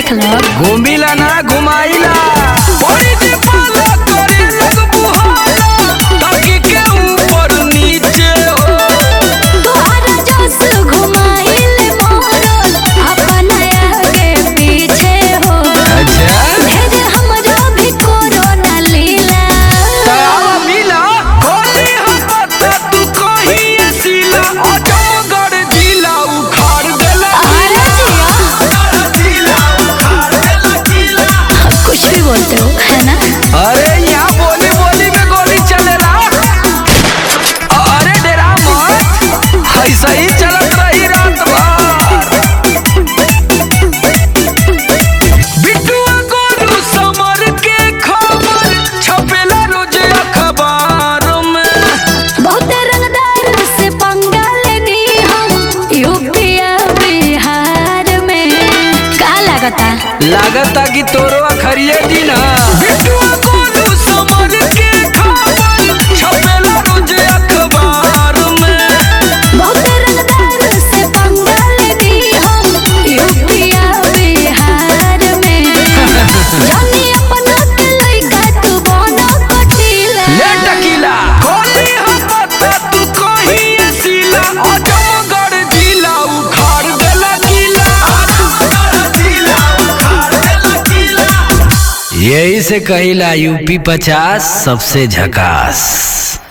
देख लो घूमिला ना घुमाइला बड़ी जे पाला करे लग बुहाला ताकि के ऊपर नीचे हो तोहरा जोश घुमाइले मोरल अपन आगे पीछे हो अच्छा भेज हमरो भी कोरोना लीला तावा मिला खोली हम पत्ता तू कहीं सीला अजमगढ़ जिला उखाड़ देला अरे जिया जिला उखाड़ देला जिला कुछ भी बोलते हो है ना अरे यहाँ बोली बोली में गोली चलेला अरे डेरा मत ऐसा ही चलत रही रात भर बिट्टुआ गोलू समर के खबर छपेला रोज अखबार में बहुत रंगदार से पंगा लेनी हम यूपी और बिहार में का लागता लागता कि तोरो अखरिये दिन बिट्टुआ गोलू समर के खबर छपेला रोज अखबार में बहुत रंगदार से पंगा लेनी हम यूपी और बिहार में जानी अपना के लइका तू बनो कटीला ले टकीला खोली हम पत्ता तू कहीं सीला अजमगढ़ जिला उखाड़ देला किला अजमगढ़ जिला उखाड़ देला किला यही से कहिला यूपी पचास सबसे झकास